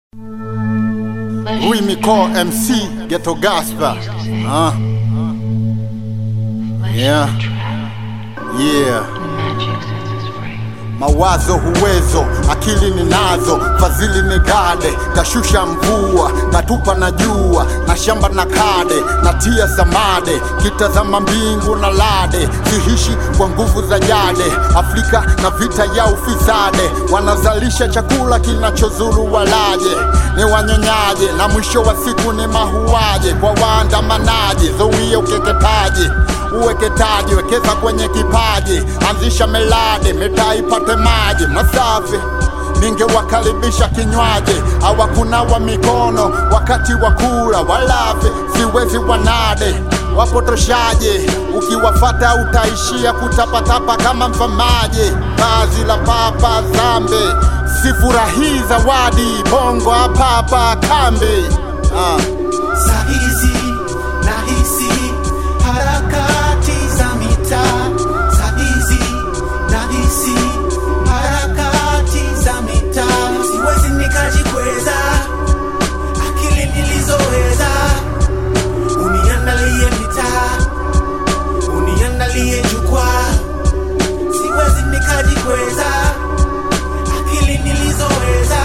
Rui Miko MC Ghetto Gasper. Huh? Yeah. Yeah. Mawazo huwezo, akili ninazo, fadhili ni gade, kashusha mvua, katupa na jua, na shamba na kade, natia samade, kitazama mbingu na lade, sihishi kwa nguvu za jade, Afrika na vita ya ufisade, wanazalisha chakula kinachozuru walaje, ni wanyonyaje, na mwisho wa siku ni mahuaje, kwa waandamanaje, zuia ukeketaji uweketaji, wekeza kwenye kipaji, anzisha melade, mitaa ipate maji masafi ningewakaribisha kinywaji, hawakunawa mikono wakati wa kula, walafi siwezi wanade wapotoshaje, ukiwafata utaishia kutapatapa kama mfamaji. Vazi la papa zambe, sifurahii zawadi, bongo hapapa kambi ah. Sahizi nahisi harakati za mitaa, sahizi nahisi harakati za mitaa. Siwezi nikajikweza akili nilizoweza, uniandalie mitaa, uniandalie jukwaa. Siwezi nikajikweza akili nilizoweza,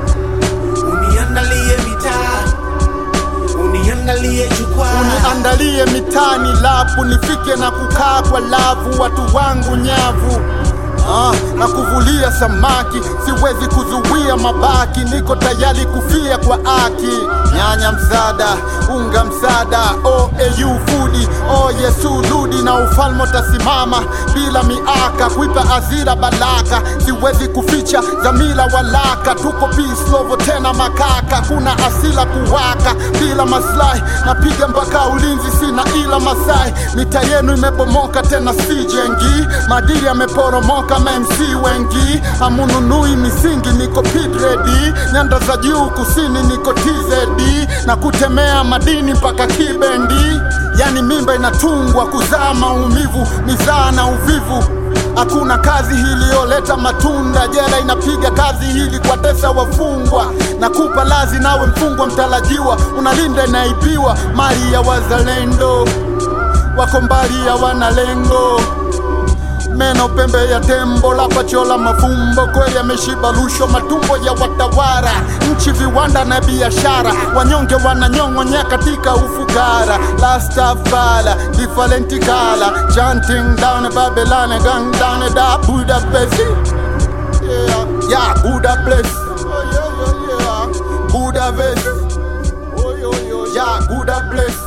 uniandalie mitaa uniandalie jukwaa uniandalie mitani lapu nifike na kukaa kwa lavu watu wangu nyavu Ah, na kuvulia samaki siwezi kuzuia mabaki niko tayari kufia kwa aki nyanya msada unga msada oau fudi o yesu rudi na ufalme utasimama bila miaka kuipa azira balaka siwezi kuficha dhamira walaka tuko pislovo tena makaka kuna asila kuwaka bila maslahi napiga mpaka ulinzi sina ila masai mita yenu imebomoka tena sijengi madili yameporomoka mamc wengi amununui misingi niko pidredi nyanda za juu kusini niko tz na kutemea madini mpaka kibendi yani mimba inatungwa kuzaa maumivu mizaa na uvivu Hakuna kazi iliyoleta matunda, jela inapiga kazi hili kwa tesa wafungwa. Nakupa lazi nawe mfungwa mtarajiwa, unalinda inaibiwa mali ya wazalendo, wako mbali hawana lengo meno pembe ya tembo la pachola mafumbo kweli yameshiba lusho matumbo ya watawara nchi viwanda na biashara wanyonge wananyong'onya katika ufukara lastafala different kala chanting down Babylon gang down da Budapest yeah yeah Budapest oh, yeah, yeah, yeah. Budapest oh, yeah, yeah. yeah Budapest